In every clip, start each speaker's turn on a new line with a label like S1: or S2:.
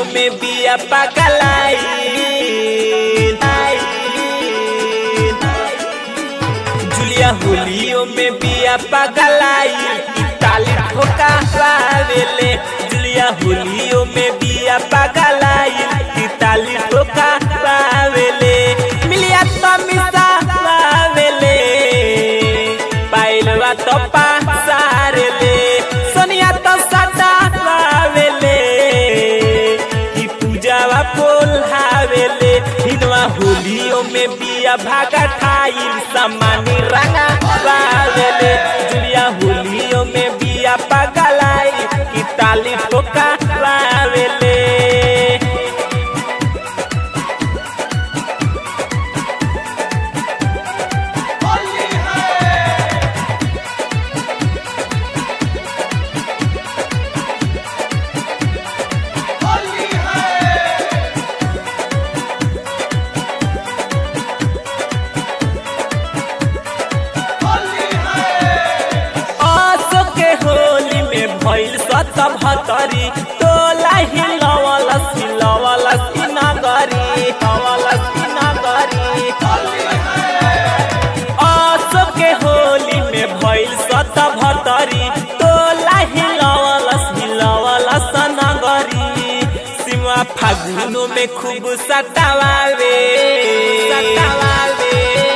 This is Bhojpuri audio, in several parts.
S1: होलियो में बिया पगलाई जुलिया होलियो में बिया पगलाई ताली ठोका पावेले जुलिया होलियो में बिया पगलाई ताली ठोका पावेले मिलिया तो मिसा पावेले पाइलवा तो पासारेले सोनिया तो सदा पावेले की पूजावा पोल्हावेले हिनवा होलियो में बिया भागा खाई समानी रंगा पावेले जुलिया होलियो में बिया पगलाई की ताली ठोका पावेले आसो के होली में भइल सत भतरी तोला हिलवल सिलवल सिनगरी हवल सिनगरी आसो के होली में भइल सत भतरी तोला हिलवल सिलवल सनगरी सीमा फागुनो में खूब सतावावे सतावावे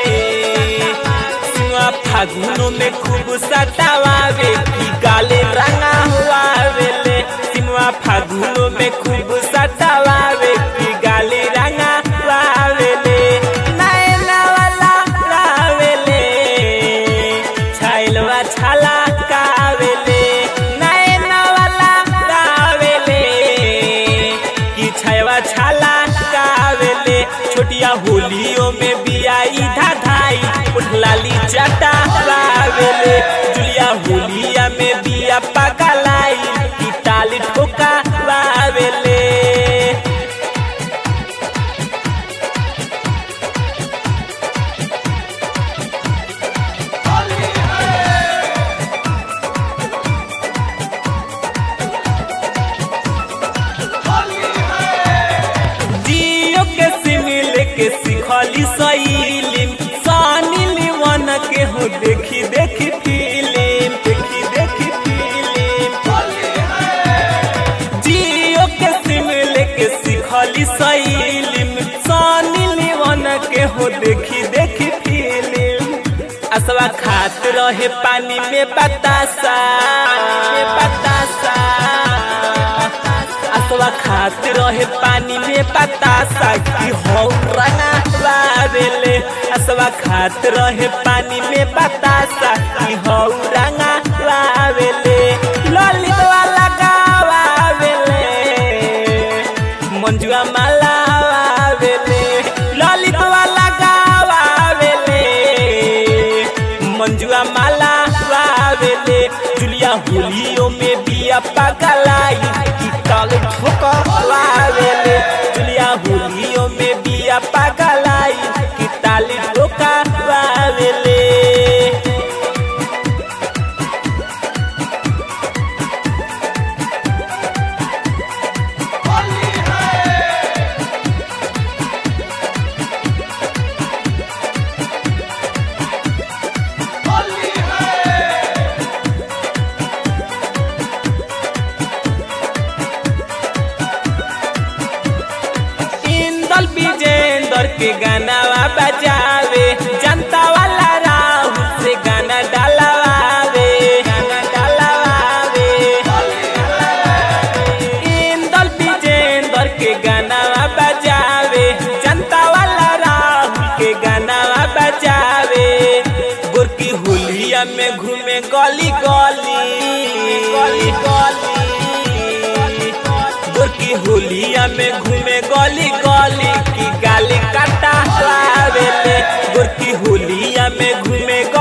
S1: सिंहा फागुनो में खूब सतावावे की गाले रंगा हुआवेले सिंहा फागुनो में खूब सतावावे की गाले रंगा हुआवेले नैना वाला रावेले छाइलवा छाला कावेले नैना वाला रावेले की छायवा छाला कावेले छोटिया होलियो में बियाई धाधाई उठलाली चटा लावेले जुलिया होलिया में बिया पगलाई की ताली ठोका लावेले जियो के सिमिल के सिखली सैलिम सानी लीवन के हो देखी देखी फिल्म देखी देखी फिल्म जियो के सिमिल के सिखली सैलिम सानी लीवन के हो देखी देखी फिल्म असवा खात रहे पानी में बतासा में बतासा असवा खात रहे पानी में बतासा की हो रंगा लावेले असवा खात रहे पानी में बतासा की हो रंगा लावेले ललित वाला गावावेले मंजुआ माला आवेले ललित वाला गावावेले मंजुआ माला आवेले जुलिया होलियो में बिया पगलाई की ताल ठोका लावेले जुलिया होलियो में बिया पगलाई की ताल ठोका लावेले इंदल विजेंदर के गानावा बजावे जनता वाला राहुल से गाना डालवावे गाना डालवावे इंदल विजेंदर के गानावा बजावे जनता वाला राहुल के गानावा बजावे गोरकी होलिया में घूमे गली गली गली गली गोरकी होलिया में घूमे गली गली की गाली काटा लावेले गोरकी होलिया में घूमे